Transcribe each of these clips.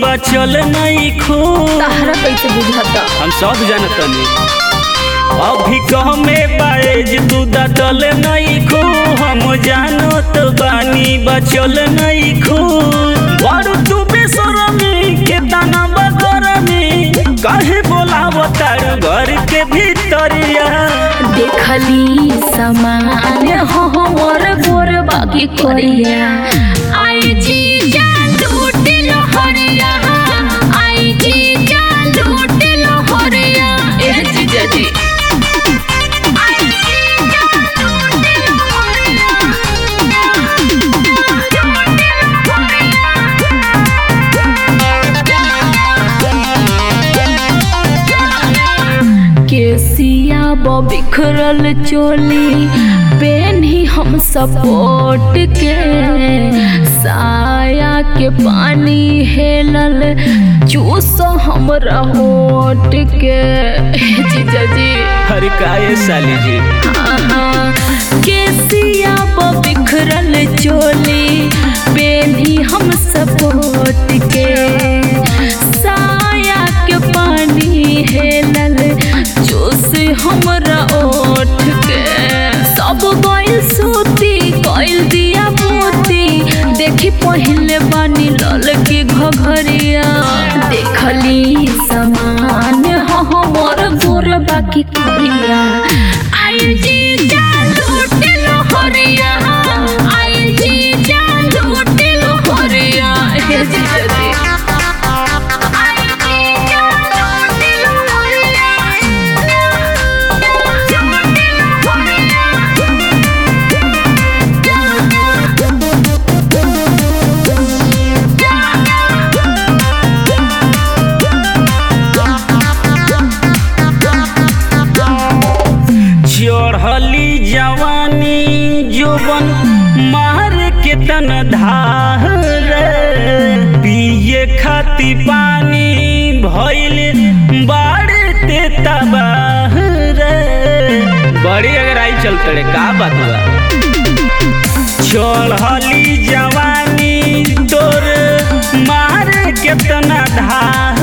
बचल नहीं खो तहरा कैसे बुझाता हम सब जानतनी अभी कहमे बाएज तू दतल नहीं खो हम जानत बानी बचल नहीं खो बड़ तू बेसरमी के दाना बगरमी काहे बोलावतार घर के भीतरिया देखली समान हो मोर गोर बाकी करिया आई जी जा लूट लहरिया आई जी जा लूट लहरिया ए जीजा जी आई जी जा लूट केसिया बिखरल चोली पेन्ही हम सपोर्ट के साया के पानी हेलल चूस हमरा होट के जीजा जी हर काये साली जी हाँ, केसिया बिखरल चोली पेन्ही हम सपोर्ट के साया के पानी हेलल चूस हमरा ओठ के सब गइल सूती गइल दिया मोती देखी पहले बानी लल के घघरिया देखली समान हो मोर गोर बाकी करिया आई जी जा लूट लहरिया आई जी जा लूट लहरिया हे जीजा जी आई जी जा लूट चढ़ली जवानी जोबन मार के तन धार पिए खाती पानी भइल बाढ़ते तबाह बड़ी अगर आई चल तड़े का बात बा चढ़ली जवानी तोर मार के तना धार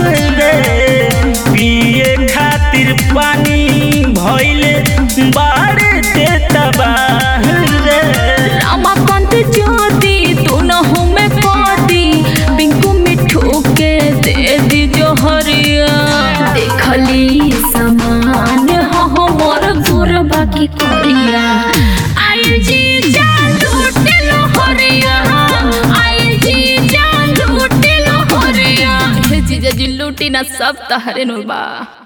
पिए खातिर पानी भइल बाढ़ते तबाह रे रमाकांत ज्योति दोनों में पाती पिंकू मिठू के दे दी जोहरिया देखली समान हो मोर गोर बाकी करिया आई जी जा लूट लहरिया आई जी जा लूट लहरिया हे जीजा जी लूटी ना सब तहरे नु बा